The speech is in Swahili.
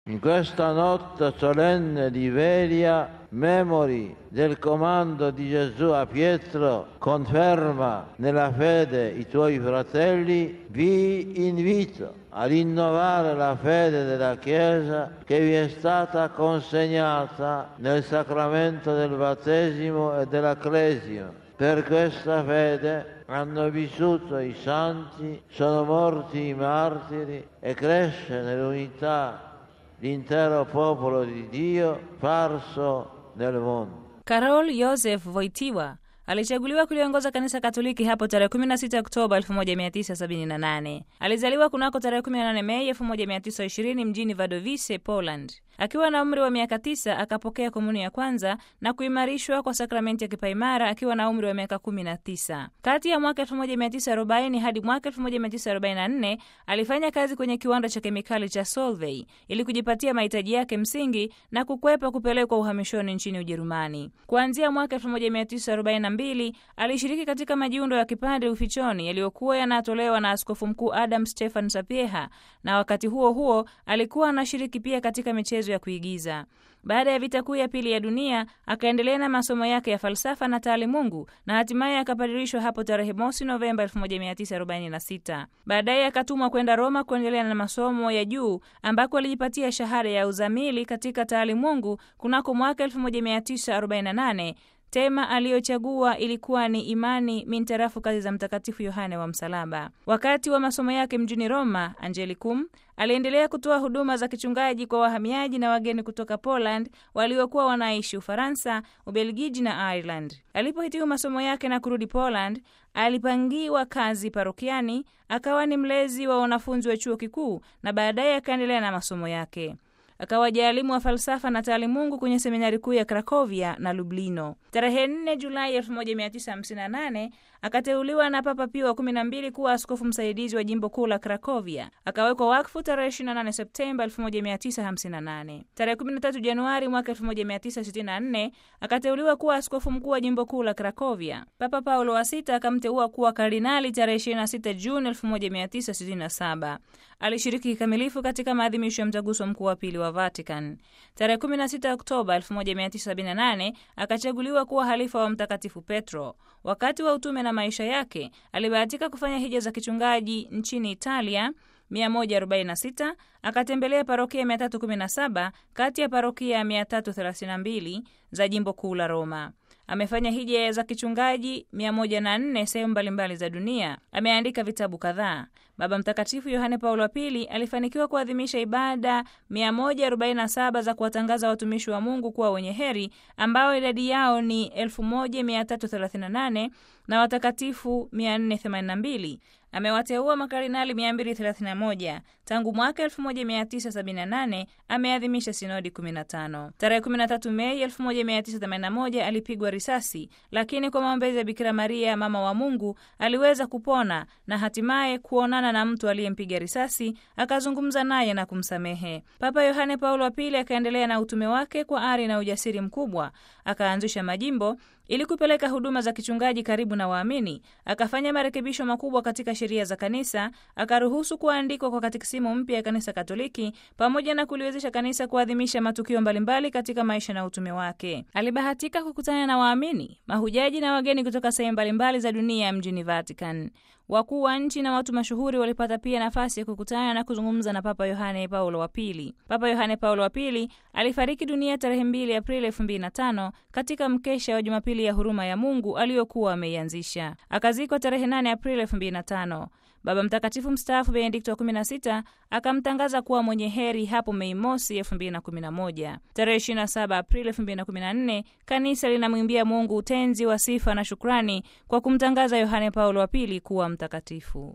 In questa notte solenne di Velia, memori del comando di Gesù a Pietro, conferma nella fede i tuoi fratelli, vi invito a rinnovare la fede della Chiesa che vi è stata consegnata nel sacramento del battesimo e della cresima. Per questa fede hanno vissuto i santi, sono morti i martiri e cresce nell'unità l'intero popolo di Dio parso nel mondo. Karol Joseph Wojtyła alichaguliwa kuliongoza kanisa Katoliki hapo tarehe 16 Oktoba 1978. Alizaliwa kunako tarehe 18 Mei 1920 mjini Wadowice, Poland. Akiwa na umri wa miaka tisa akapokea komuni ya kwanza na kuimarishwa kwa sakramenti ya kipaimara akiwa na umri wa miaka 19. Kati ya mwaka 1940 hadi mwaka 1944 alifanya kazi kwenye kiwanda cha kemikali cha Solvay ili kujipatia mahitaji yake msingi na kukwepa kupelekwa uhamishoni nchini Ujerumani. Kuanzia mwaka 1942 alishiriki katika majiundo ya kipande ufichoni yaliyokuwa yanatolewa na Askofu Mkuu Adam Stefan Sapieha, na wakati huo huo alikuwa anashiriki pia katika michezo ya kuigiza. Baada ya vita kuu ya pili ya dunia akaendelea na masomo yake ya falsafa na taalimungu na hatimaye akapadirishwa hapo tarehe mosi Novemba 1946. Baadaye akatumwa kwenda Roma kuendelea na masomo ya juu ambako alijipatia shahada ya uzamili katika taalimungu kunako mwaka 1948. Tema aliyochagua ilikuwa ni imani mintarafu kazi za Mtakatifu Yohane wa Msalaba. Wakati wa masomo yake mjini Roma, Angelicum aliendelea kutoa huduma za kichungaji kwa wahamiaji na wageni kutoka Poland waliokuwa wanaishi Ufaransa, Ubelgiji na Ireland. Alipohitimu masomo yake na kurudi Poland, alipangiwa kazi parokiani, akawa ni mlezi wa wanafunzi wa chuo kikuu na baadaye akaendelea na masomo yake akawa jaalimu wa falsafa na taalimungu kwenye seminari kuu ya Krakovia na Lublino. Tarehe 4 Julai 1958 akateuliwa na Papa Pio wa 12 kuwa askofu msaidizi wa jimbo kuu la Krakovia. Akawekwa wakfu tarehe 28 Septemba 1958. Tarehe 13 Januari mwaka 1964 akateuliwa kuwa askofu mkuu wa jimbo kuu la Krakovia. Papa Paulo wa sita akamteua kuwa kardinali tarehe 26 Juni 1967. Alishiriki kikamilifu katika maadhimisho ya mtaguso mkuu wa pili wa Vatican. Tarehe 16 Oktoba 1978 akachaguliwa kuwa halifa wa Mtakatifu Petro. Wakati wa utume na maisha yake alibahatika kufanya hija za kichungaji nchini Italia 146 akatembelea parokia 317 kati ya parokia 332 za jimbo kuu la Roma. Amefanya hija za kichungaji 104 sehemu mbalimbali za dunia. Ameandika vitabu kadhaa. Baba Mtakatifu Yohane Paulo wa Pili alifanikiwa kuadhimisha ibada 147 za kuwatangaza watumishi wa Mungu kuwa wenye heri ambao idadi yao ni 1338 na watakatifu 482. Amewateua makardinali 231. Tangu mwaka 1978 ameadhimisha sinodi 15. Tarehe 13 Mei 1981 alipigwa risasi, lakini kwa maombezi ya Bikira Maria mama wa Mungu aliweza kupona na hatimaye kuonana na mtu aliyempiga risasi, akazungumza naye na kumsamehe. Papa Yohane Paulo wa Pili akaendelea na utume wake kwa ari na ujasiri mkubwa, akaanzisha majimbo ili kupeleka huduma za kichungaji karibu na waamini. Akafanya marekebisho makubwa katika sheria za kanisa, akaruhusu kuandikwa kwa katekisimu mpya ya kanisa Katoliki, pamoja na kuliwezesha kanisa kuadhimisha matukio mbalimbali katika maisha na utume wake. Alibahatika kukutana na waamini, mahujaji na wageni kutoka sehemu mbalimbali za dunia mjini Vatican. Wakuu wa nchi na watu mashuhuri walipata pia nafasi ya kukutana na kuzungumza na Papa Yohane Paulo wa Pili. Papa Yohane Paulo wa Pili alifariki dunia tarehe 2 Aprili 2005 katika mkesha wa Jumapili ya huruma ya Mungu aliyokuwa ameianzisha. Akazikwa tarehe 8 Aprili 2005. Baba Mtakatifu mstaafu Benedikto wa 16 akamtangaza kuwa mwenye heri hapo Mei mosi 2011. Tarehe 27 Aprili 2014 kanisa linamwimbia Mungu utenzi wa sifa na shukrani kwa kumtangaza Yohane Paulo wa Pili kuwa mtakatifu.